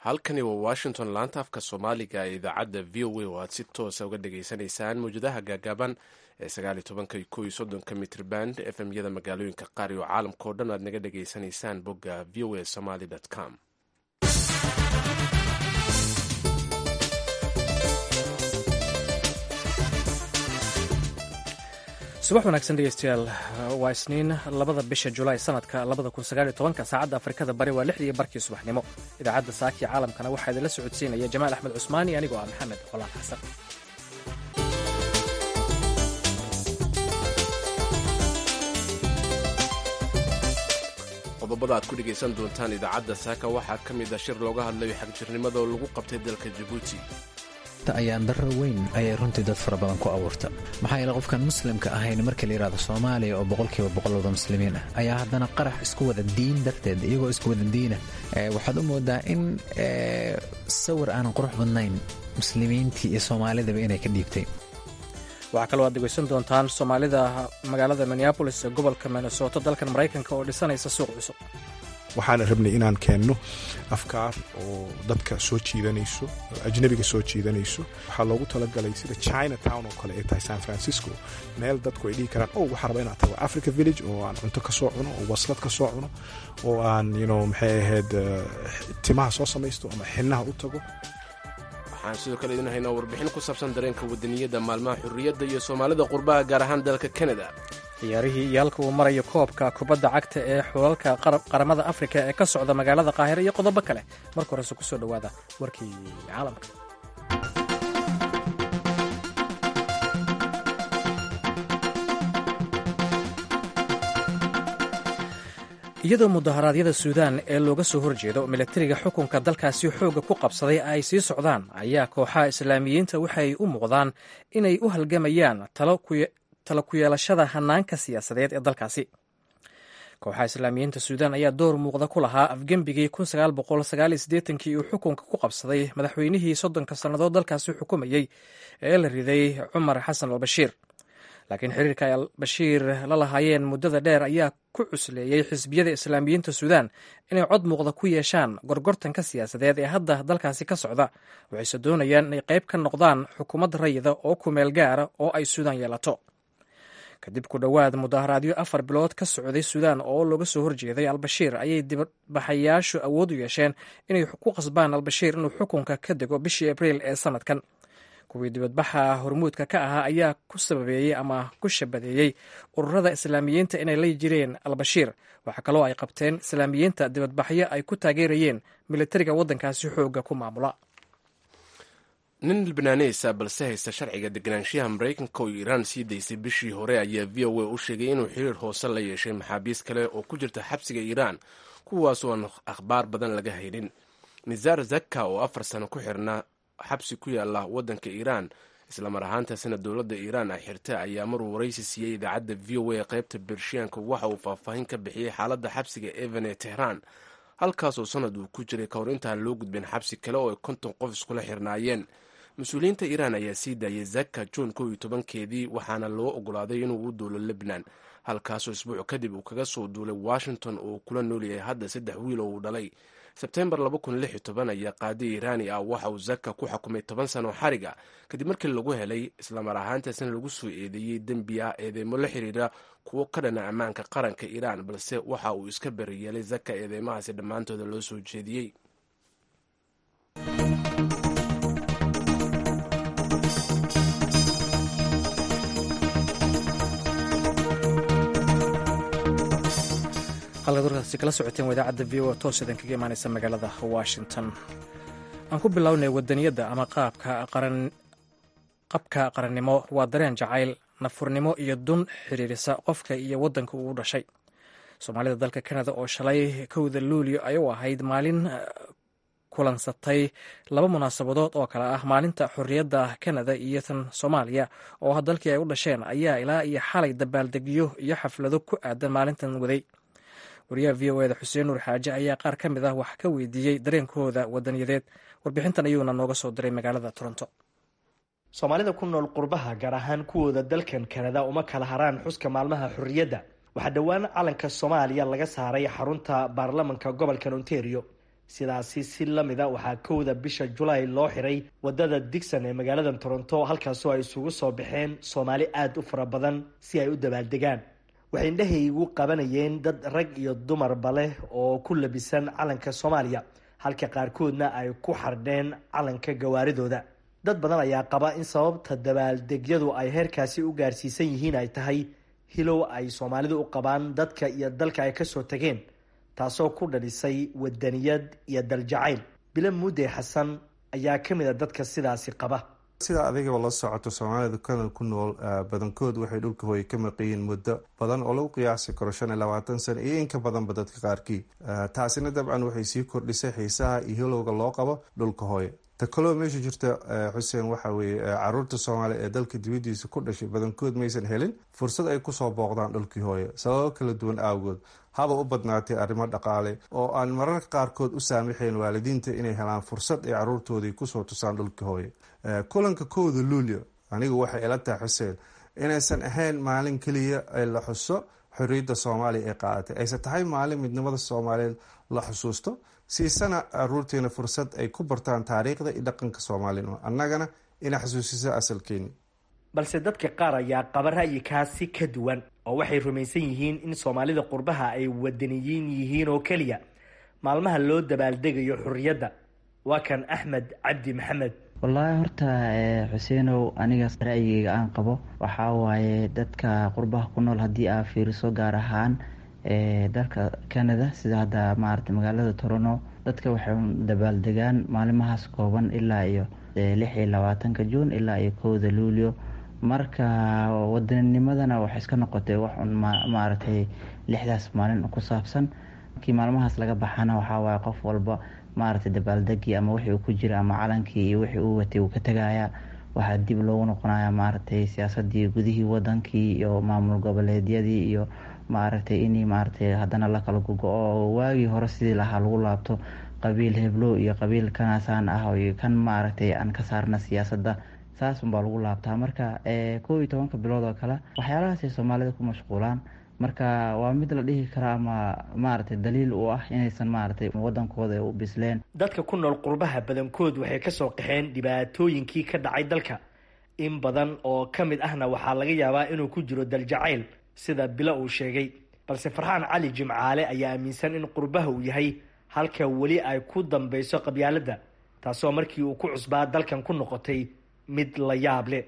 halkani waa washington laanta afka soomaaliga ee idaacadda v o a oo aad si toosa uga dhageysanaysaan mawjadaha gaagaaban ee sagaaliyo tobanka ko iyo soddonka mitriband fm yada magaalooyinka qaar iyo caalamka oo dhan aad naga dhageysanaysaan bogga v o a somaly com subax wanaagsan dhegeystayaal waa isniin labada bisha julaay sanadka labada kun sagaaliyo tobanka saacadda afrikada bari waa lixdii barkii subaxnimo idaacadda saaki caalamkana waxaa idinla socodsiinaya jamaal axmed cusmaani anigoo ah maxamed qolaan xasan qodobada aad ku dhegaysan doontaan idaacadda saaka waxaa ka mid a shir looga hadlayo xagjirnimada oo lagu qabtay dalka jabuuti ayaan darro weyn ayay runtii dad fara badan ku abuurta maxaa yeele qofkan muslimka ahayn marka la yidhahdo soomaaliya oo boqolkiiba boqol wada muslimiin ah ayaa haddana qarax isku wada diin darteed iyagoo isku wada diina waxaad u moodaa in sawir aanan qurux badnayn muslimiintii iyo soomaalidaba inay ka dhiibtay waxaa kaloo aad dhegeysan doontaan soomaalida magaalada minneabolis ee gobolka minnesota dalkan maraykanka oo dhisanaysa suuq cusub waxaana rabnay inaan keenno afkaar oo dadka soo jiidanayso ajnabiga soo jiidanayso waxaa loogu talagalay sida china town oo kale ay tahay san francisco meel dadku ay dhihi karaan o waxaa raba inaan tago africa village oo aan cunto ka soo cuno oo waslad ka soo cuno oo aan yno maxay ahayd timaha soo samaysto ama xinnaha u tago waxaan sidoo kale idin haynaa warbixin ku saabsan dareenka wadaniyadda maalmaha xurriyadda iyo soomaalida qurbaha gaar ahaan dalka kanada ciyaarihii iyo halka uu marayo koobka kubadda cagta ee xulalka qaramada afrika ee ka socda magaalada qaahira iyo qodobo kale marka horese ku soo dhowaada warkii caalamka iyadoo mudaharaadyada suudaan ee looga soo horjeedo milatariga xukunka dalkaasi xoogga ku qabsaday ay sii socdaan ayaa kooxaha islaamiyiinta waxay u muuqdaan inay u halgamayaan talo ku yeelashada hanaanka siyaasadeed ee dalkaasi kooxaha islaamiyiinta suudaan ayaa door muuqda ku lahaa afgembigii kii uu xukunka ku qabsaday madaxweynihii soddonka sannadood dalkaasi xukumayey ee la riday cumar xasan albashiir laakiin xiriirka ay albashiir la lahaayeen muddada dheer ayaa ku cusleeyey xisbiyada islaamiyiinta suudaan inay cod muuqda ku yeeshaan gorgortanka siyaasadeed ee hadda dalkaasi ka socda waxayse doonayaan inay qayb ka noqdaan xukuumad rayida oo kumeel gaara oo ay suudaan yeelato kadib ku dhowaad mudaharaadyo afar bilood ka socday suudaan oo looga soo horjeeday albashiir ayay dibadbaxayaashu awood u yeesheen inay ku qasbaan albashiir inuu xukunka ka dego bishii abriil ee sanadkan kuwii dibadbaxa hormuudka ka ahaa ayaa ku sababeeyey ama ku shabadeeyey ururada islaamiyiinta inay la jireen albashiir waxaa kaloo ay qabteen islaamiyiinta dibadbaxyo ay ku taageerayeen militariga waddankaasi xoogga ku maamula nin libnaaneysa balse haysta sharciga deganaanshiyaha maraykanka oo iiraan sii daysay bishii hore ayaa v o a u sheegay inuu xiriir hoose la yeeshay maxaabiis kale oo ku jirta xabsiga iiraan kuwaasoo aan akhbaar badan laga haynin nizaar zaka oo afar sano ku xirnaa xabsi ku yaala waddanka iiraan islamar ahaantaasina dowladda iiraan ay xirta ayaa maruu waraysi siiyey idaacadda v o a qaybta bershiyanka waxa uu faahfaahin ka bixiyey xaaladda xabsiga evan ee tehraan halkaasoo sanad uu ku jiray ka hor intaan loo gudbin xabsi kale oo ay konton qof iskula xirnaayeen mas-uuliyiinta iiraan ayaa sii daayay zaka juun kow iyo tobankeedii waxaana loo ogolaaday inuu u duulo lebnan halkaasoo isbuuc kadib uu kaga soo duulay washington oo kula noolyahay hadda saddex wiil oo uu dhalay sebtembar ayaa qaadi iiraani ah waxa uu zaka ku xukumay toban sano xariga kadib markii lagu helay islamar ahaantaasna lagu soo eedeeyey dembi ah eedeymo la xiriira kuwo ka dhana ammaanka qaranka iiraan balse waxa uu iska beriyeelay zaka eedeymahaasi dhammaantooda loo soo jeediyey halkaad warkaasi kala socoteen waa idaacadda v o toos idin kaga imaaneysa magaalada washington aan ku bilownay wadaniyadda ama qabka qarannimo waa dareen jacayl nafurnimo iyo dun xiriirisa qofka iyo waddanka uu dhashay soomaalida dalka kanada oo shalay kowda luulyo ay u ahayd maalin kulansatay laba munaasabadood oo kale ah maalinta xorriyadda kanada iyo tan soomaaliya oo dalkii ay u dhasheen ayaa ilaa iyo xalay dabaaldegyo iyo xaflado ku aadan maalintan waday wariyaha v o eda xuseen nuur xaaje ayaa qaar ka mid ah wax ka weydiiyey dareenkooda wadaniyadeed warbixintan ayuuna nooga soo diray magaalada toronto soomaalida ku nool qurbaha gaar ahaan kuwooda dalkan kanada uma kala haraan xuska maalmaha xorriyadda waxaa dhowaan calanka soomaaliya laga saaray xarunta baarlamanka gobolkan ontario sidaasi si lamida waxaa kowda bisha julaay loo xiray wadada digson ee magaalada toronto halkaasoo ay isugu soo baxeen soomaali aada u fara badan si ay u dabaaldegaan waxay indhahaygu qabanayeen dad rag iyo dumarba leh oo ku labisan calanka soomaaliya halka qaarkoodna ay ku xardheen calanka gawaaridooda dad badan ayaa qaba in sababta dabaaldegyadu ay heerkaasi u gaarsiisan yihiin ay tahay hilow ay soomaalidu u qabaan dadka iyo dalka ay kasoo tageen taasoo ku dhalisay wadaniyad iyo daljacayl bilo muudey xasan ayaa ka mid a dadka sidaasi qaba sida adigaba la socoto soomaalida kanal ku nool badankood waxay dhulka hooye ka maqayiin muddo badan oo lagu qiyaasi karo shan iyo labaatan sano iyo inka badanba dadka qaarkii taasina dabcan waxay sii kordhisay xiisaha iyo hilowga loo qabo dhulka hooye ta kaloo meesha jirta xuseen waxa weeye caruurta soomaaliya ee dalka dibadiisa ku dhashay badankood maysan helin fursad ay kusoo booqdaan dhulkii hooye sababo kala duwan awgood haba u badnaatay arrimo dhaqaale oo aan mararka qaarkood u saamaxayn waalidiinta inay helaan fursad ay caruurtoodii kusoo tusaan dhulkii hooye kulanka kowda luulyo anigu waxay ila tahay xuseen inaysan ahayn maalin keliya ee la xuso xorriyadda soomaaliya ee qaadatay ayse tahay maalin midnimada soomaaliyeed la xusuusto siisana caruurteena fursad ay ku bartaan taariikhda iyo dhaqanka soomaalinimo annagana ina xasuusiso asalkeeni balse dadka qaar ayaa qaba ra'yikaasi ka duwan oo waxay rumaysan yihiin in soomaalida qurbaha ay wadaniyiin yihiin oo keliya maalmaha loo dabaaldegayo xorriyadda waa kan axmed cabdi maxamed wallaahi horta xuseenow aniga ra'yigeyga aan qabo waxaa waaye dadka qurbaha ku nool haddii aa fiiriso gaar ahaan dalka canada sida hadda maarata magaalada torono dadka waxay dabaaldegaan maalimahaas kooban ilaa iyo lix iyo labaatanka juun ilaa iyo kowda luulyo marka wadanninimadana waxay iska noqotay wax un maaragtay lixdaas maalin ku saabsan markii maalmahaas laga baxana waxaa waaye qof walba maaragtay dabaaldegii ama wixii uu ku jira ama calankii iyo wixii uu watay uu ka tegaya waxaa dib loogu noqonaya maaragtay siyaasadii gudihii wadankii iyo maamul goboleedyadii iyo maaragtay in maaragtay haddana la kala gogo-o waagii hore sidii lahaa lagu laabto qabiil heblo iyo qabiil kanaasaan ah iyo kan maaragtay aan ka saarna siyaasadda saas unbaa lagu laabtaa marka kow iyo tobanka bilood oo kale waxyaalahaasay soomaalida ku mashquulaan marka waa mid la dhihi kara ama maaragtay daliil u ah inaysan maaragtay wadankooda u bisleen dadka ku nool qurbaha badankood waxay kasoo qaxeen dhibaatooyinkii ka dhacay dalka in badan oo ka mid ahna waxaa laga yaabaa inuu ku jiro daljacayl sida bilo uu sheegay balse farxaan cali jimcaale ayaa aaminsan in qurbaha uu yahay halka weli ay ku dambeyso qabyaaladda taasoo markii uu ku cusbaa dalkan ku noqotay mid la yaab leh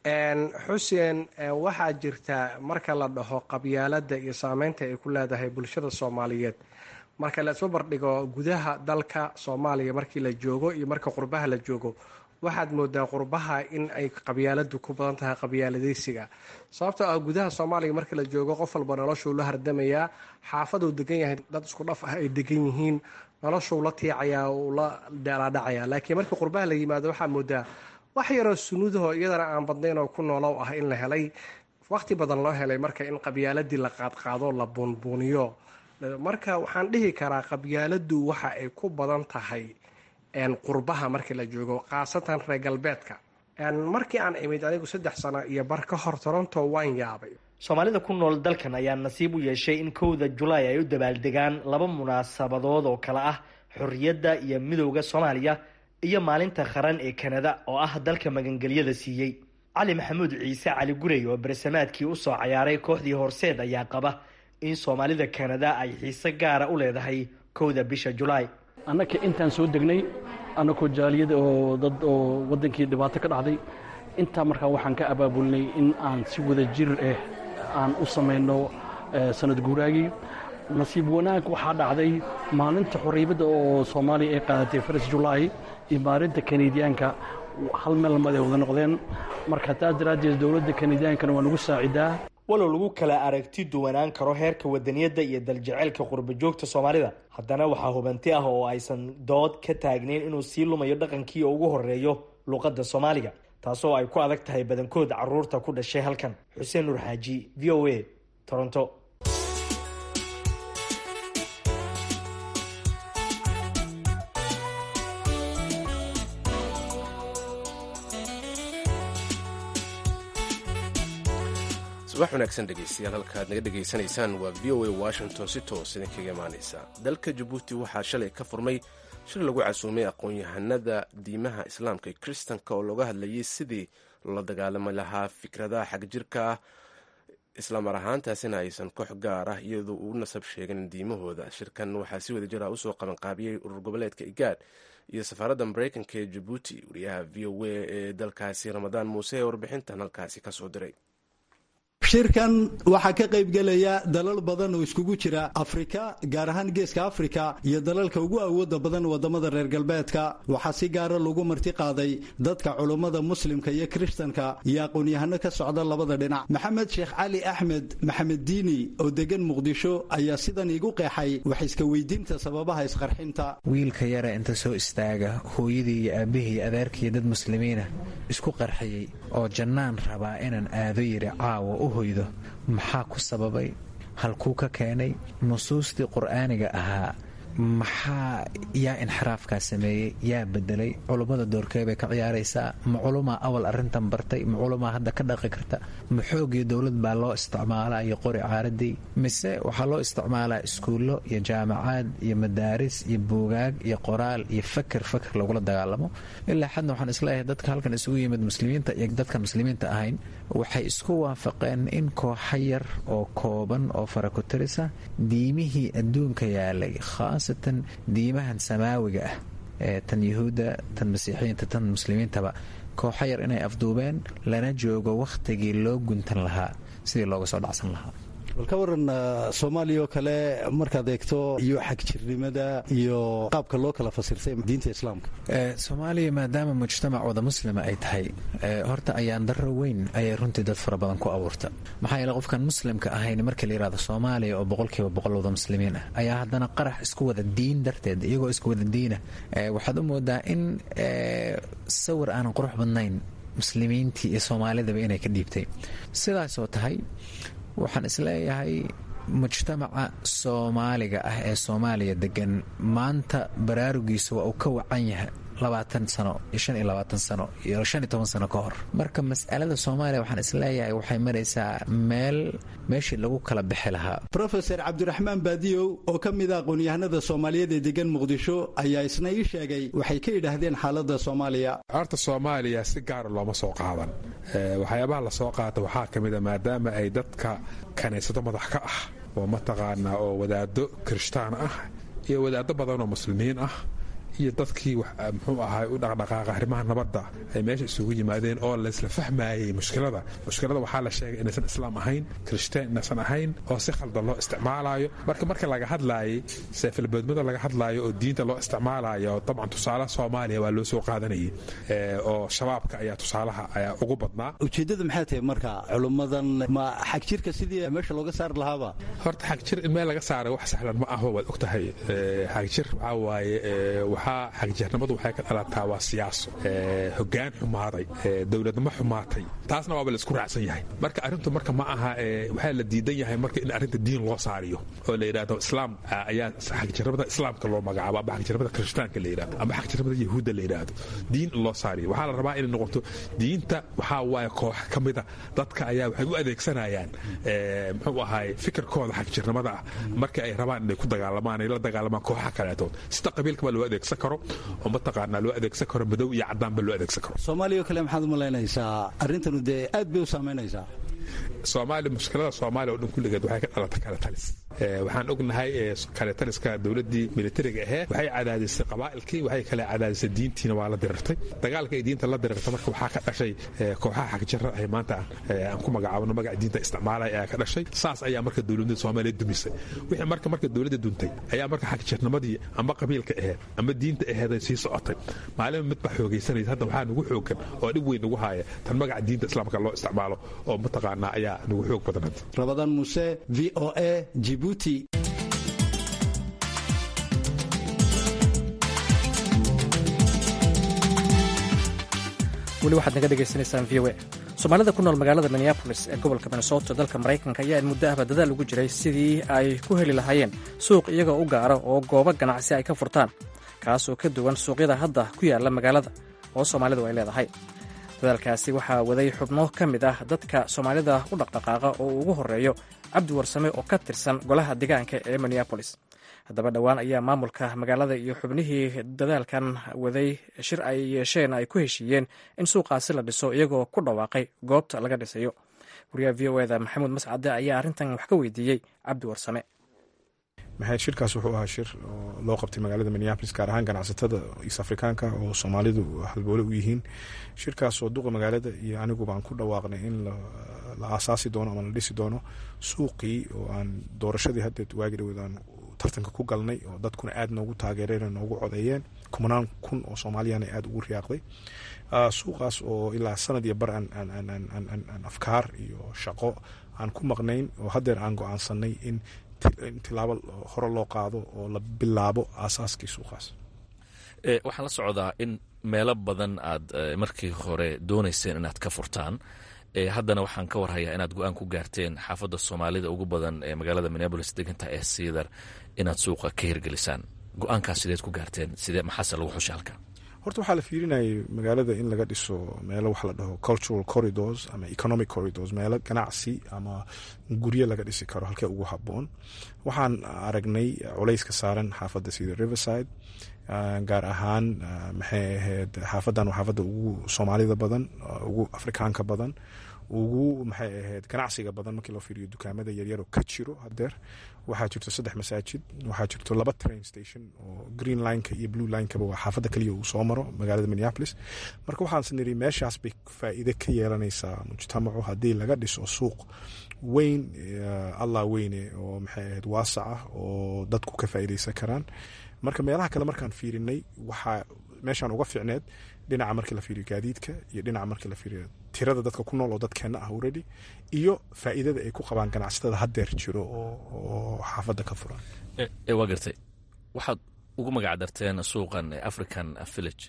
xuseen waxaa jirta marka la dhaho qabyaaladda iyo saameynta ay ku leedahay bulshada soomaaliyeed marka la isba bardhigo gudaha dalka soomaaliya markii la joogo iyo marka qurbaha la joogo waxaad moodaa qurbaha in ay qabyaaladu ku badan tahay qabyaaladeysiga sababtoo ah gudaha soomaaliya markii la joogo qof walba noloshuu la hardamayaa xaafaduu degan yahay dad isku dhaf ah ay degan yihiin noloshuu la tiicayaa uu la dheelaadhacaya laakiin markii qurbaha la yimaado waxaa moodaa wax yaroo sunuudaho iyadana aan badnayn oo ku noolow ah in la helay waqti badan loo helay marka in qabyaaladii la qaadqaado la buunbuuniyo marka waxaan dhihi karaa qabyaaladu waxa ay ku badan tahay qurbaha markii la joogo khaasatan reer galbeedka markii aan imid anigu saddex sano iyo bar ka hor toronto waan yaabay soomaalida ku nool dalkan ayaa nasiib u yeeshay in kowda julaay ay u dabaaldegaan laba munaasabadood oo kale ah xorriyadda iyo midowda soomaaliya iyo maalinta qaran ee kanada oo ah dalka magangelyada siiyey cali maxamuud ciise cali gurey oo bersamaadkii usoo cayaaray kooxdii horseed ayaa qaba in soomaalida kanada ay xiise gaara u leedahay kowda bisha julaay annaka intaan soo degnay annakoo jaaliyada oo dad oo waddankii dhibaato ka dhacday intaa markaa waxaan ka abaabulnay in aan si wada jir ah aan u samayno sanad guuraagii nasiib wanaag waxaa dhacday maalinta xorriyadda oo soomaaliya ay qaadatay faras julaay iyo maalinta kanadiyaanka hal meel lamad ay wada noqdeen marka taas daraaddeed dowladda kanadiyaankana waa nagu saacidaa walow lagu kala aragti duwanaan karo heerka wadaniyadda iyo daljeceylka qurba joogta soomaalida haddana waxaa hubanti ah oo aysan dood ka taagnayn inuu sii lumayo dhaqankii oo ugu horeeyo luuqadda soomaaliga taasoo ay ku adag tahay badankood caruurta ku dhashay halkan xuseen nuur xaaji v o a toronto subax wanaagsan dhegeystayaal halkaaad naga dhegaysanaysaan waa v o a washington si toos idinkaga imaanaysa dalka jabuuti waxaa shalay ka furmay shir lagu casuumay aqoon-yahanada diimaha islaamka iyo kiristanka oo looga hadlayay sidii loola dagaalami lahaa fikradaha xagjirka ah islamar ahaantaasina aysan koox gaar ah iyadoo uu nasab sheegan diimahooda shirkan waxaa si wada jira usoo qabanqaabiyey urur goboleedka igaad iyo safaaradda mareykanka ee jabuuti wariyaha v o a ee dalkaasi ramadaan muuse ee warbixintan halkaasi kasoo diray shirkan waxaa ka qaybgelaya dalal badan oo iskugu jira afrika gaar ahaan geeska afrika iyo dalalka ugu awooda badan wadamada reer galbeedka waxaa si gaara lagu marti qaaday dadka culummada muslimka iyo kiristanka iyo aqoon-yahano ka socda labada dhinac maxamed sheekh cali axmed maxamed diini oo degan muqdisho ayaa sidan iigu qeexay wax iska weydiinta sababaha isqarxinta wiilka yara inta soo istaaga hooyadii iyo aabbihii adeerkii dad muslimiina isku qarxiyey oo jannaan rabaa inaan aado yidhi caawa u hoydo maxaa ku sababay halkuu ka keenay nusuustii qur'aaniga ahaa maxaa yaa inxiraafkaa sameeyey yaa bedelay culummada doorkee bay ka ciyaaraysaa ma culumaa awal arrintan bartay ma culumaa hadda ka dhaqi karta ma xoog iyo dowlad baa loo isticmaalaa iyo qori caaradii mise waxaa loo isticmaalaa iskuullo iyo jaamacaad iyo madaaris iyo buugaag iyo qoraal iyo faker faker lagula dagaalamo ilaa xadna waxaan isleeyahay dadka halkan isugu yimid muslimiinta iyo dadka muslimiinta ahayn waxay isku waafaqeen in kooxa yar oo kooban oo farakutirisa diimihii adduunka yaalay khaasatan diimahan samaawiga ah ee tan yuhuudda tan masiixiyiinta tan muslimiintaba kooxa yar inay afduubeen lana joogo wakhtigii loo guntan lahaa sidii looga soo dhacsan lahaa bal ka waran soomaaliya oo kale markaad eegto iyo xagjirnimada iyo qaabka loo kala fasirtay diinta islaamka soomaaliya maadaama mujtamac wada muslima ay tahay horta ayaan darro weyn ayay runtii dad fara badan ku abuurta maxaa yeele qofkan muslimka ahayn markii la yidhahdo soomaaliya oo boqolkiiba boqol wada muslimiin ah ayaa haddana qarax isku wada diin darteed iyagoo isku wada diina waxaad u moodaa in sawir aanan qurux badnayn muslimiintii iyo soomaalidaba inay ka dhiibtay sidaasoo tahay waxaan isleeyahay mujtamaca soomaaliga ah ee soomaaliya degan maanta baraarugiisa waa uu ka wacan yahay labaatan sano iyo shan iyo labaatan sano iyo shan iyo toban sano ka hor marka mas'alada soomaaliya waxaan isleeyahay waxay maraysaa meel meeshii lagu kala bixi lahaa rofeor cabdiraxmaan baadiyow oo ka mid a aqoon-yahanada soomaaliyeed ee degan muqdisho ayaa isna ii sheegay waxay ka yidhaahdeen xaaladda soomaaliya horta soomaaliya si gaara looma soo qaadan waxyaabaha la soo qaata waxaa ka mida maadaama ay dadka kaniisado madax ka ah oo mataqaanaa oo wadaado kirishtaan ah iyo wadaado badan oo muslimiin ah iyo dadkii muxuu ahaay u dhaqdhaqaaqa arrimaha nabadda ay meesha isugu yimaadeen oo laysla fahmaayey mushkilada mushkilada waxaa la sheegay inaysan islaam ahayn kirishtaan inaysan ahayn oo si khaldan loo isticmaalaayo marka marka laga hadlaayay seefalbeedmada laga hadlaayo oo diinta loo isticmaalayo dabcan tusaalaha soomaaliya waa loo soo qaadanayay oo shabaabka ayaa tusaalaha ayaa ugu badnaa ujeeddada maxay tahay marka culummadan ma xagjirka sidii meesha looga saari lahaaba horta xagjir in meel laga saaray wax sahlan ma aho waad og tahay xagjir waxaa waaye xagjirnimadu waxay ka dhalataa waa siyaaso hogaan xumaaday dowladnimo xumaatay taasna waaba la isku raacsan yahay marka arrintu marka ma aha waxaa la diidan yahay marka in arrinta diin loo saariyo oo la yidhahdo islaam ayaa xagjirnimada islaamka loo magacaabo ama xagjirnimada kirishtaanka la yidhahdo ama xagjirnimada yahuudda la yidhahdo diin in loo saariyo waxaa la rabaa inay noqoto diinta waxaa waaye koox ka mida dadka ayaa waxay u adeegsanayaan muxuu ahaay fikirkooda xagjirnimada ah marka ay rabaan inay ku dagaalamaan ay la dagaalamaan kooxa kaleetood sida qabiilkaba loo adeegsan karo oo mataqaanaa loo adeegsan karo madow iyo caddaanba loo adeegsan karo soomaaliya oo kale maxaad u malaynaysaa arrintanu dee aad bay u saamaynaysaa soomaaliya mushkilada soomaaliya oo dhan kulligeed waxay ka dhalata kale talis waxaan ognahay kale taliska dowladdii militariga aheed waxay cadaadisay qabaa'ilkii waxay kale cadaadisay diintiina waa la dirirtay dagaalka ay diinta la dirirta marka waxaa ka dhashay kooxaha xagjara ah maanta aan ku magacaabno magaca diinta isticmaalaya ayaa ka dhashay saas ayaa marka dowladda soomaaliya dumisay wixii marka marka dowladda duntay ayaa marka xagjirnimadii ama qabiilka aheed ama diinta aheed ay sii socotay maalin mid baa xoogaysanaysa hadda waxaa nagu xoogan oo dhib weyn nagu haaya tan magaca diinta islaamka loo isticmaalo oo mataqaanaa ayaa nagu xoog badan hadda rabadaan muuse v o a jibuuti weli waxaad naga dhegaysanaysaan v o a soomaalida ku nool magaalada minneabolis ee gobolka minnesota dalka maraykanka ayaa in muddo ahba dadaal ugu jiray sidii ay ku heli lahaayeen suuq iyagoo u gaara oo goobo ganacsi ay ka furtaan kaasoo ka duwan suuqyada hadda ku yaalla magaalada oo soomaalidu ay leedahay dadaalkaasi waxaa waday xubno ka mid ah dadka soomaalida u dhaqdhaqaaqa oo ugu horreeyo cabdi warsame oo ka tirsan golaha deegaanka ee minneabolis haddaba dhowaan ayaa maamulka magaalada iyo xubnihii dadaalkan waday shir ay yeesheen ay ku heshiiyeen in suuqaasi la dhiso iyagoo ku dhawaaqay goobta laga dhisayo wariyaha v o eda maxamuud mascade ayaa arrintan wax ka weydiiyey cabdi warsame maxay shirkaas wuxuu ahaa shir oo loo qabtay magaalada minneapolis gaar ahaan ganacsatada east afrikaanka oo soomaalidu halboole u yihiin shirkaas oo duqa magaalada iyo anigu baan ku dhawaaqnay in la aasaasi doono ama la dhisi doono suuqii oo aan doorashadii haddeed waagi dhaweed aan tartanka ku galnay oo dadkuna aad noogu taageereen noogu codeeyeen kumanaan kun oo soomaaliyana aad ugu riyaaqday suuqaas oo ilaa sanad iyo bar aan afkaar iyo shaqo aan ku maqnayn oo haddeer aan go-aansanay in in tilaabo hore loo qaado oo la bilaabo aasaaskii suuqaas waxaan la socdaa in meelo badan aad markii hore doonayseen inaad ka furtaan haddana waxaan ka warhayaa inaad go-aan ku gaarteen xaafadda soomaalida ugu badan ee magaalada minneabolis deganta ee siidar inaad suuqa ka hirgelisaan go-aankaas sideed ku gaarteen sidee maxaase lagu xushay halka horta waxaa la fiirinayay magaalada in laga dhiso meelo waxa la dhaho cultural corridors ama economic corridors meelo ganacsi ama guryo laga dhisi karo halkee ugu haboon waxaan aragnay culayska saaran xaafadda sida riverside gaar ahaan maxay ahayd xaafadan waa xaafadda ugu soomaalida badan ugu afrikaanka badan ugu maxay ahayd ganacsiga badan markii loo fiiriyo dukaamada yaryaroo ka jiro hadeer waxaa jirto saddex masaajid waxaa jirto laba train station oo green lineka iyo blue linekaba waa xaafadda kaliya uu soo maro magaalada minneapolis marka waxaanse niri meeshaas bay faa'iide ka yeelanaysaa mujtamacu haddii laga dhiso suuq weyn allah weyne oo maxay ahayd waasac ah oo dadku ka faa'iideysan karaan marka meelaha kale markaan fiirinay waxaa meeshaan uga ficneed dhinaca markii la fiiriyo gaadiidka iyo dhinaca markii la fiiriyo tirada dadka ku nool oo dadkeenna ah already iyo faa'iidada ay ku qabaan ganacsatada haddeer jiro oo xaafadda ka furan waa gartay waxaad ugu magac darteen suuqan african village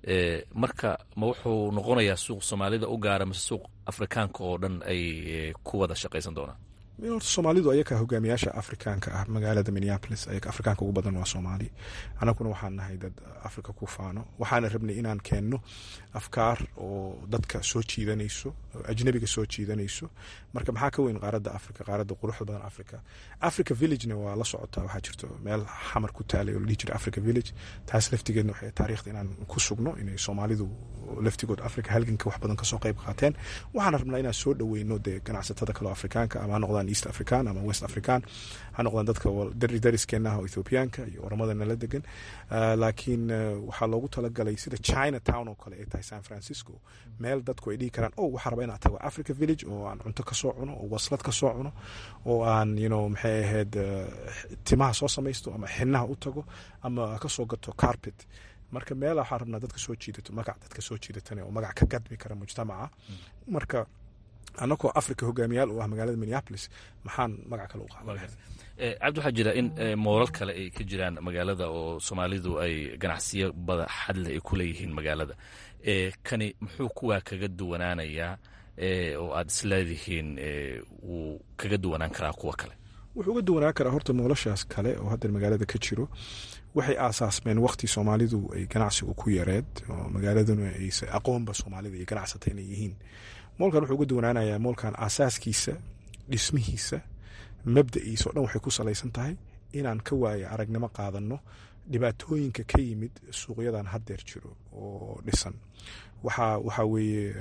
marka ma wuxuu noqonayaa suuq soomaalida u gaara mise suuq afrikaanka oo dhan ay ku wada shaqaysan doonaan horta soomaalidu ayakaa hogaamiyaasha afrikaanka ah magaalada minneapolis ayaga afrikaanka ugu badan waa soomaali anaguna waxaan nahay dad afrika ku faano waxaana rabnay inaan keenno afkaar oo dadka soo jiidanayso oo ajnabiga soo jiidanayso marka maxaa ka weyn qaaradda afrika qaaradda quruxda badan afrika africa villagena waa la socotaa waxaa jirto meel xamar ku taalay oo la dhihi jira africa village taas laftigeedna waxay taariikhda inaan ku sugno inay soomaalidu laftigood africa halganka wax badan kasoo qayb qaateen waxaan rabnaa inaan soo dhaweyno dee ganacsatada kaleo afrikaanka ama ha noqdaan east african ama west african ha noqdaan dadka dariskeena ah oo ethoobiyaanka iyo oramada nala degan laakiin waxaa loogu talagalay sida china town oo kale ay tahay san francisco meel dadku ay dhihi karaan o waxaa raba inaan tago africa village oo aan cunto kasoo cuno oo waslad kasoo cuno oo aan you maxay ahayd timaha soo samaysto ama xinaha u tago ama kasoo gato carpet marka meel waxaa rabnaa dadka soo jiidato magac dadka soo jiidatane oo magac ka gadmi kara mujtamaca marka anagoo africa hogaamiyaal u ah magaalada minneapolis maxaan magac kale u qaadan cabdi waxaa jira in moolal kale ay ka jiraan magaalada oo soomaalidu ay ganacsiyo bada xadle ay ku leeyihiin magaalada kani muxuu kuwaa kaga duwanaanayaa oo aad isleedihiin wuu kaga duwanaan karaa kuwa kale wuxuu uga duwanaan karaa horta moolashaas kale oo haddeer magaalada ka jiro waxay aasaasmeen waqti soomaalidu ay ganacsigu ku yareed oo magaaladuna aysa aqoonba soomaalida iyo ganacsata inay yihiin moolkan wuxuu uga duwanaanayaa moolkan aasaaskiisa dhismihiisa mabda'iisa o dhan waxay ku salaysan tahay inaan ka waaya aragnimo qaadanno dhibaatooyinka ka yimid suuqyadan haddeer jiro oo dhisan waxa waxaa weeye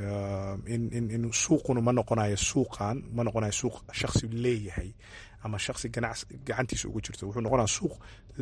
in suuquna ma noqonayo suuqan ma noqonayo suuq shaksi leeyahay ama shaksi ganac gacantiisa ugu jirto wuxuu noqonaya suuq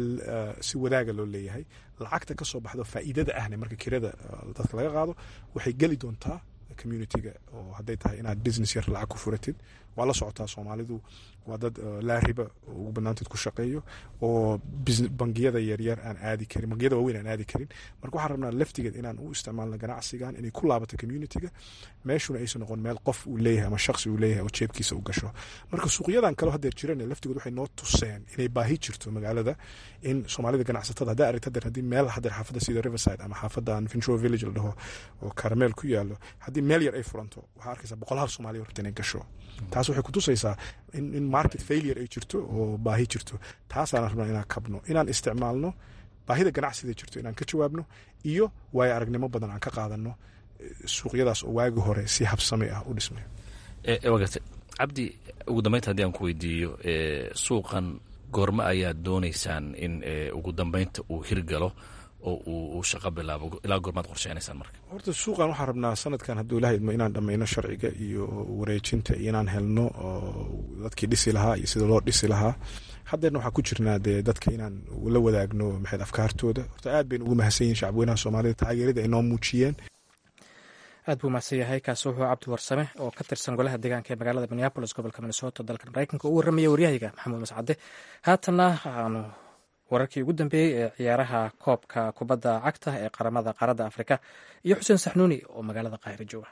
si wadaaga loo leeyahay lacagta ka soo baxdo faa'iidada ahne marka kirada dadka laga qaado waxay geli doontaa communitiga oo hadday tahay inaad business yar lacag ku furatid waa la socotaa soomaalidu waa dad laariba ugu banaanteed ku shaqeeyo oo bangiyada yaryar aan aadi karin bangiyada waaweyn aan aadi karin marka waxaan rabnaa laftigeed inaan u isticmaalno ganacsigan inay ku laabato communitiga meeshuna aysan noqon meel qof uu leeyahay ama shaksi uu leeyahay oo jeebkiisa u gasho marka suuqyadan kaleo haddeer jiran laftigood waxay noo tuseen inay baahi jirto magaalada in soomaalida ganacsatada haddaa aragta haddeer haddii meel haddeer xaafadda sida riverside ama xaafadan finchro village la dhaho oo karameel ku yaalo haddii meel yar ay furanto waxaa arkaysaa boqolaal soomaaliya horta inay gasho taas waxay kutusaysaa in market failure ay jirto oo baahi jirto taasaan rabnaa inaan kabno inaan isticmaalno baahida ganacsida jirto inaan ka jawaabno iyo waayo aragnimo badan aan ka qaadano suuqyadaas oo waagi hore si habsame ah u dhismay waa gartay cabdi ugu dambeynta haddii aan ku weydiiyo suuqan goormo ayaad doonaysaan in ugu dambeynta uu hirgalo oo uu shaqo bilaabo ilaa goormaad qorsheynaysaan marka horta suuqan waxaan rabnaa sanadkan hadduu ilaha idmo inaan dhammayno sharciga iyo wareejinta iyo inaan helno dadkii dhisi lahaa iyo sida loo dhisi lahaa haddeerna waxaan ku jirnaa dee dadka inaan la wadaagno maxayd afkaartooda horta aad baynu ugu mahadsan yihin shacabweynaha soomaalida taageerada ay noo muujiyeen aad buu mahadsan yahay kaasi wuxuu cabdi warsame oo ka tirsan golaha deegaanka ee magaalada minneabolis gobolka minnesota dalka maraykanka uu warramaya waryahayga maxamuud mascade haatanna aanu wararkii ugu dambeeyey ee ciyaaraha koobka kubadda cagta ee qaramada qaaradda afrika iyo xuseen saxnuuni oo magaalada qaahiro jooga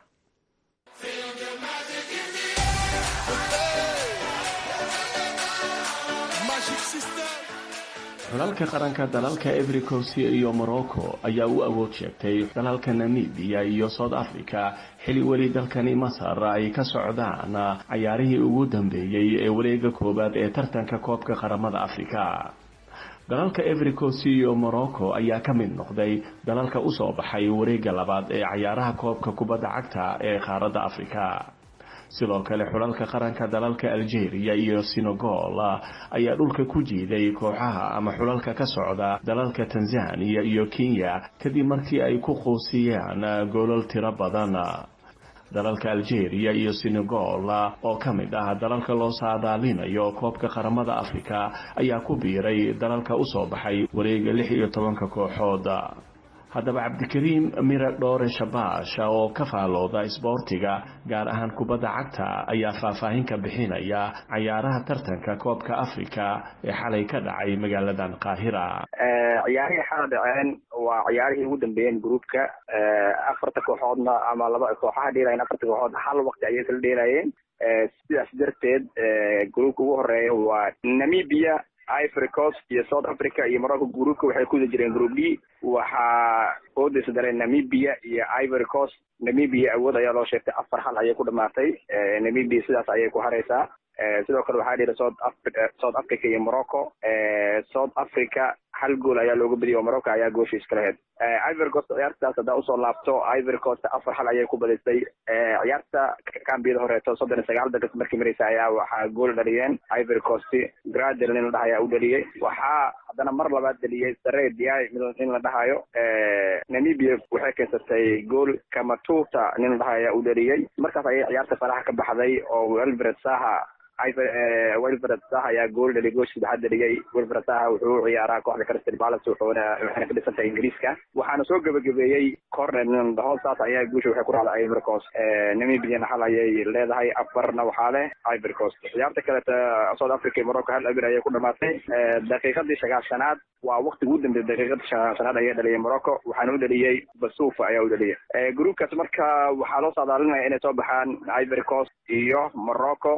xulalka qaranka dalalka evericos iyo morocco ayaa u awood sheegtay dalalka namibiya iyo south africa xili weli dalkani masar ay ka socdaan cayaarihii ugu dambeeyey ee wareega koowaad ee tartanka koobka qaramada afrika dalalka evericos iyo morocco ayaa ka mid noqday dalalka usoo baxay wareega labaad ee cayaaraha koobka kubadda cagta ee qaaradda afrika sidoo kale xulalka qaranka dalalka algeria iyo senegal ayaa dhulka ku jiiday kooxaha ama xulalka ka socda dalalka tanzania iyo kenya kadib markii ay ku quusiyeen goolal tiro badan dalalka algeria iyo senegal oo ka mid ah dalalka loo saadaalinayo koobka qaramada afrika ayaa ku biiray dalalka usoo baxay wareega lix iyo tobanka kooxood haddaba cabdikariim mire dhoore shabaash oo ka faalooda isboortiga gaar ahaan kubadda cagta ayaa faahfaahin ka bixinaya cayaaraha tartanka koobka afrika ee xalay ka dhacay magaaladan qaahira ciyaarihii xala dhaceen waa ciyaarihii ugu dambeeyeen groupka afarta kooxoodna ama laba kooxaha dheelayen afarta kooxood hal waqti ayay kala dheelayeen sidaas darteed groupka ugu horeeya waa namibia ivory coast iyo south africa iyo morocco groupka waxay kuwada jireen group d waxaa oodaysa dareen namibia iyo ivory coast namibia awood ayaa loo sheegtay afar hal ayay ku dhamaatay namibia sidaas ayay ku hareysaa sidoo kale waxaa dhihi south africa south africa iyo morocco south africa hal gool ayaa looga badiyay oo morocco ayaa goosha iska lahayd ivory coast ciyaartaas haddaa usoo laabto ivory coast afar hal ayay ku badisay ciyaarta kambiyada horeeto soddon iyo sagaal daqiiq markii mareysa ayaa waxaa gool dhaliyeen ivory coast gradel nin la dhaha ayaa u dhaliyey waxaa haddana mar labaad dhaliyey sare diay nin la dhahayo namibia waxay keensatay gool kamatuta nin la dhahayo ayaa u dhaliyey markaas ayay ciyaarta faraha ka baxday oo welvred saha wilfred saha ayaa gool dhaliy goosh saddexaad dhaliyey wilfred saha wuxuu u ciyaaraa kooxda crystal palace wuxuuna waxayna ka dhisan tahay ingiriiska waxaana soo gebagabeeyey corner nin dhaho saas ayaa guusha waxay ku raacday ivory coast namibiana hal ayay leedahay afarna waxaa leh ivory coast ciyaarta kaleta south africa iyo morocco hal abir ayay ku dhamaatay daqiiqadii sagaashanaad waa waqti ugu dambeeyay daqiiqadii sagaashanaad ayaa dhaliyay morocco waxaana u dhaliyey basufa ayaa u dhaliyay groupkaas marka waxaa loo saadaalinaya inay soo baxaan ivory coast iyo morocco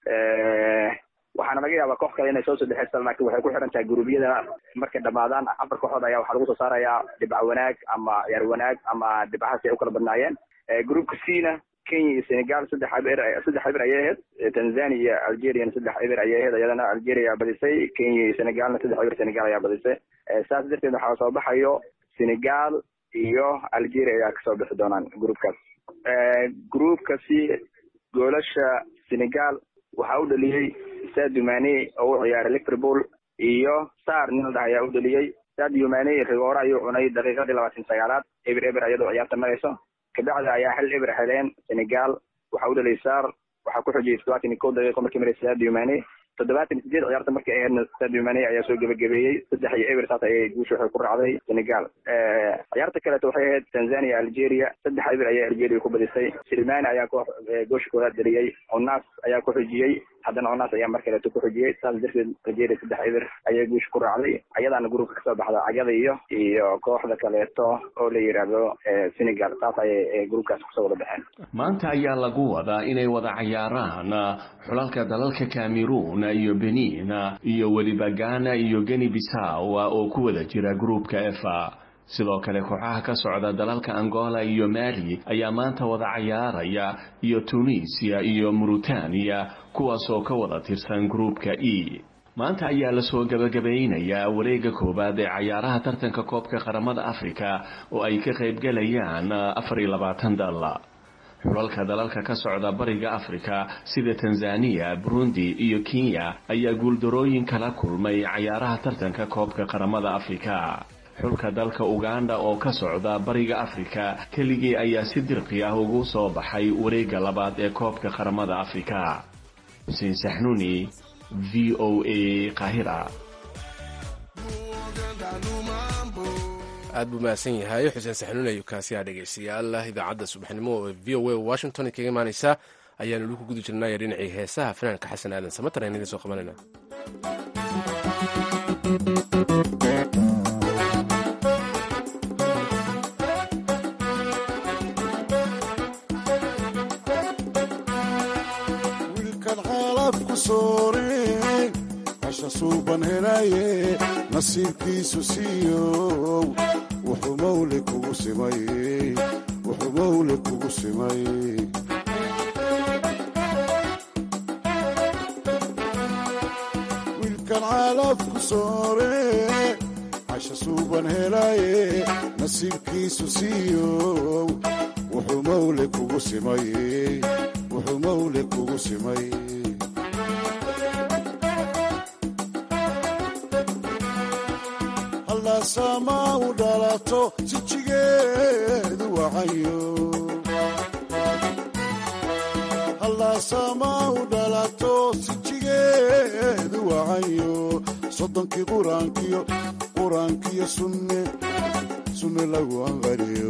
waxaana laga yaabaa koox kale inay soo sadexeysa laakiin waxay ku xiran tahay guruubyada markay dhamaadaan afar kooxood ayaa waxaa lagu soo saarayaa dhibca wanaag ama ciyaar wanaag ama dhibcahaas ay u kala badnaayeen groupka cna kenya iyo senegal saddex eber saddex eber ayay ahayd tanzania iyo algeriana saddex eber ayay ahayd iyadana algeria ayaa badisay kenya iyo senegalna saddex eber senegal ayaa badisay saas darteed waxaa soo baxayo senegal iyo algeria ayaa kasoo bixi doonaan groupkaas groupkasi goolasha senegal waxaa u dhaliyey sadio mane oo u ciyaaray liverpool iyo sar nin la dhaha ayaa u dhaliyey sadio mane rigoore ayuu cunay daqiiqadii labaatan sagaalaad eber eber iyadoo ciyaarta marayso kabacdi ayaa hal eber heleen senegal waxaa u dhaliyay sar waxaa ku xojiyay toddobaatan iyo kow daqiiqo markii maraysa sadio mane toddobaatan sideed ciyaarta markay ahaydna sadio mane ayaa soo gebagabeeyey saddex iyo eber saas ayay guusha waxay ku raacday senegal ciyaarta kaleeto waxay ahayd tanzania algeria saddex eber ayay algeria ku badisay silmani ayaa koox goosha koowaad dhaliyey onas ayaa ku xojiyey haddana onas ayaa mar kaleeto ku xojiyey saas darteed algeria saddex eber ayay guusha ku raacday ayadaana gruupka kasoo baxda cagada iyo iyo kooxda kaleeto oo la yidhaahdo senegal saas ayay gruupkaas kusoo wada baxeen maanta ayaa lagu wadaa inay wada cayaaraan xulalka dalalka cameroon iyo benin iyo weliba ghana iyo geni bisaw oo ku wada jira gruupka efa sidoo kale kooxaha ka socda dalalka angola iyo mali ayaa maanta wada cayaaraya iyo tunisia iyo mauritania kuwaasoo ka wada tirsan gruupka e maanta ayaa lasoo gabagabaynayaa wareega koowaad ee cayaaraha tartanka koobka qaramada afrika oo ay ka qaybgalayaan afar iyo labaatan dal xulalka dalalka ka socda bariga afrika sida tanzaniya burundi iyo kenya ayaa guuldarooyin kala kulmay cayaaraha tartanka koobka qaramada afrika xulka dalka uganda oo ka socda bariga afrika keligii ayaa si dirqi ah ugu soo baxay wareegga labaad ee koobka qaramada afrika xuseen saxnuuni v o a qahira aad buu mahadsan yahay xuseen saxnuun ayuu kaasi ah dhegeystayaal idaacadda subaxnimo ee v o a washington kaga imaaneysa ayaanu weli ku guda jirnay dhinacii heesaha fanaanka xasan aadan samatar ayaan idiin soo qabanayna wiilkan xaalafku soore hasha suuban helaye nasiibkiisu siiyow wuxuu mawle kugu simay wuxuu mawle kugu simay wiilkan xaalafku soore hasha suuban helaye nasiibkiisu siiyow wuxuu mawle kugu simay wuxuu mawle kugu simay hallaasama u dhalato sijigeedu wacayo hallaasama u dhalato sijigeedu wacayo soddonkii quraankiyo quraankiyo sunne sunne lagu anqariyo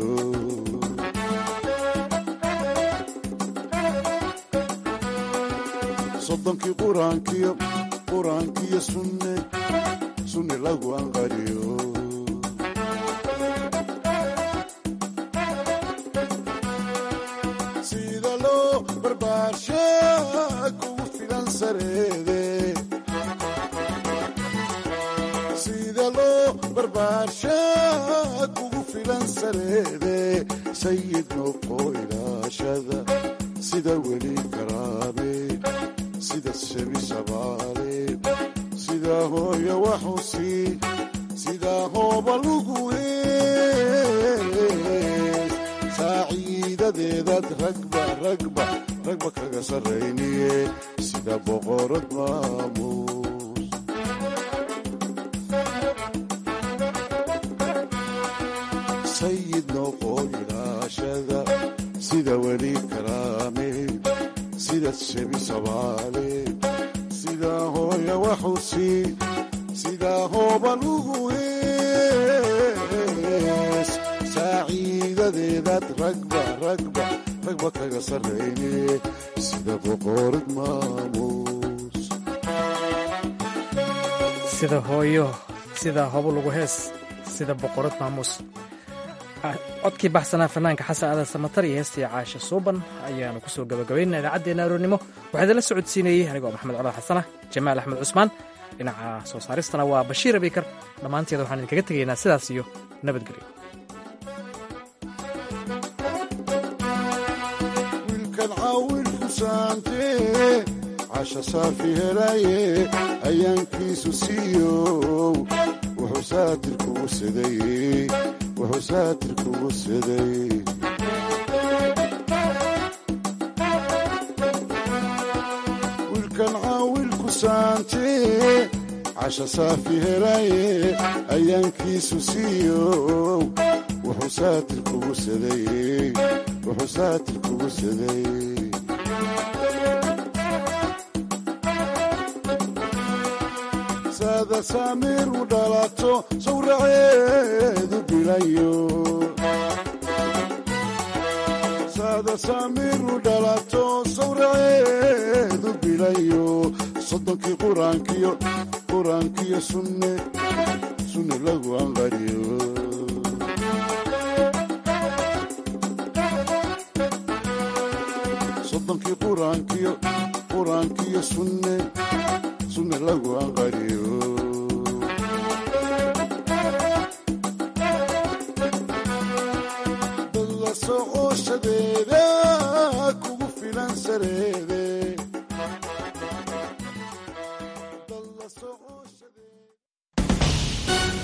soddonkii quraankiyo quraankiyo sunne sunne lagu anqariyo sida loo barbaarsha kugu filan sareede sida loo barbaarsha kugu filan sareede sayid noqo ilaashada sida weli karaame sida shebi shabaale sida hooya waxusi sida hooba lugu hees saaciidadeedaad ragba ragba ragba kaga sarrayniye sida boqorad maamuus sayid noqo ilaashada sida weli karaame sida shebi sabaale sida hooya waxusi sida hooba lugu hees saaciidadeedaad ragba ragba ragba kaga sarrayne sida boqorad maamuus sida hooyo sida hobo lagu hees sida boqorad maamuus codkii baxsanaa fanaanka xasan aadan samatar iyo heestii caasha suuban ayaanu kusoo gabagabaynaa idaacaddeenna aroornimo waxaa idinla socodsiinayey anigoo maxamed codar xasanah jamaal axmed cusmaan dhinaca soo saaristana waa bashiir abikar dhammaanteeda waxaan idinkaga tegaynaa sidaas iyo nabadgelyo wiilkan caawilku saante casha saafi helaye ayaankiisu siiyow wuxuu saatir kugu saday wuxuu saatir kugu saday wiilkan caawilku saante casha saafi helaye ayaankiisu siiyow wuxuu saatir kugu saday wuxuu saatir kugu saday saada saamiir u dhalato sawraceedu bilayo saada saamiir u dhalato sawraceedu bilayo soddonkii quraankiyo quraankiyo sunne sunne lagu anqariyo soddonkii quraankiyo quraankiyo sunne sunne lagu anqariyo